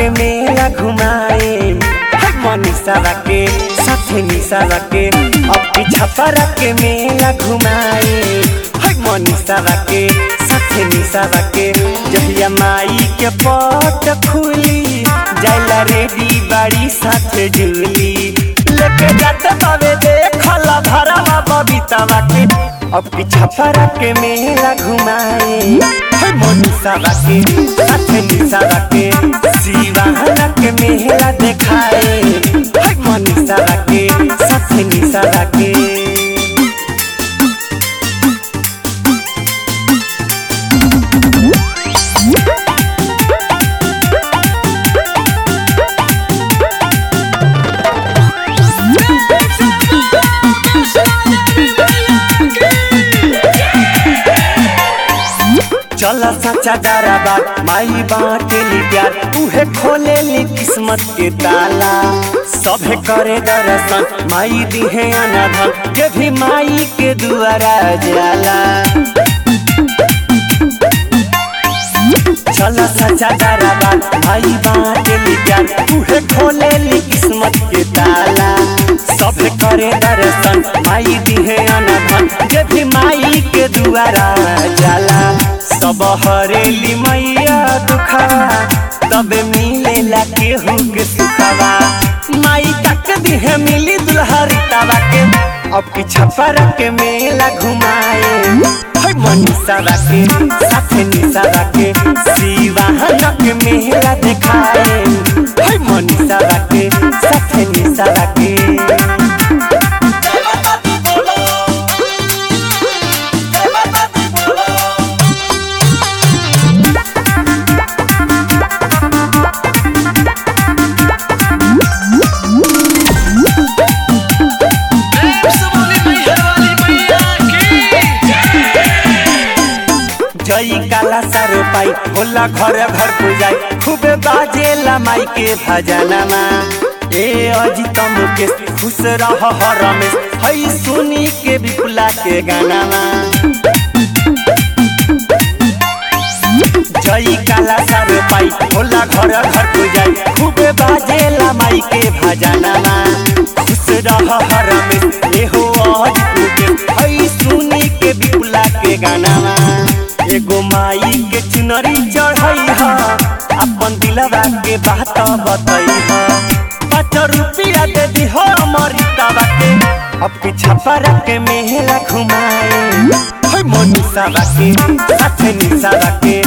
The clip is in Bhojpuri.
के मेला घुमाए मनीषा के साथे निशा के अब की छपरा के मेला घुमाए मनीषा के साथे निशा के जहिया माई के पट खुली जाला रेडी बाड़ी साथे झूली लेके जाते बाबे देखल भरवा बबीता के अब की छपरा के मेला घुमाए मनीषा के साथे निशा के शिवाना के मेला देखाए मनीषा के साथे निशा के चल सच्चा डराबा माई बाटेली प्यार उहे खोलेली किस्मत के ताला सभे करे दर्शन माई दिहे अनाधन जे भी माई के दुआरा जाला चल सच्चा डराबा माई बाटेली प्यार उहे खोलेली किस्मत के ताला सभे करे दर्शन माई दिहे अनाधन जे भी माई के दुआरा जाला सब हरेली मैया दुखवा तब मिलेला केहू के सुखवा माई तक दिहे मिली दुल्हरितावा के अब की छपर के मेला घुमाए मनीषा के साथे निशा के शिवाहन के मेला देखाए मनीषा के साथे निशा के जई काला सारो पाई होला घर घर पूजाई खूबे बाजेला माई के भजनमा ए अजित मुकेश खुश रह रमेश हई सुनी के विपुला के गानामा जई काला सारो पाई होला घर घर पूजाई खूबे बाजेला माई के भजनमा खुश रह रमेश ए हो अजित मुकेश हई सुनी के विपुला के गानामा एगो माई के चुनरी चढ़ई ह अपन दिलवा के बात बतई ह पाँच रुपया दे दी हो अमृतवा के अब के छपरा के मेला घुमाए मनीषा के साथे निशा के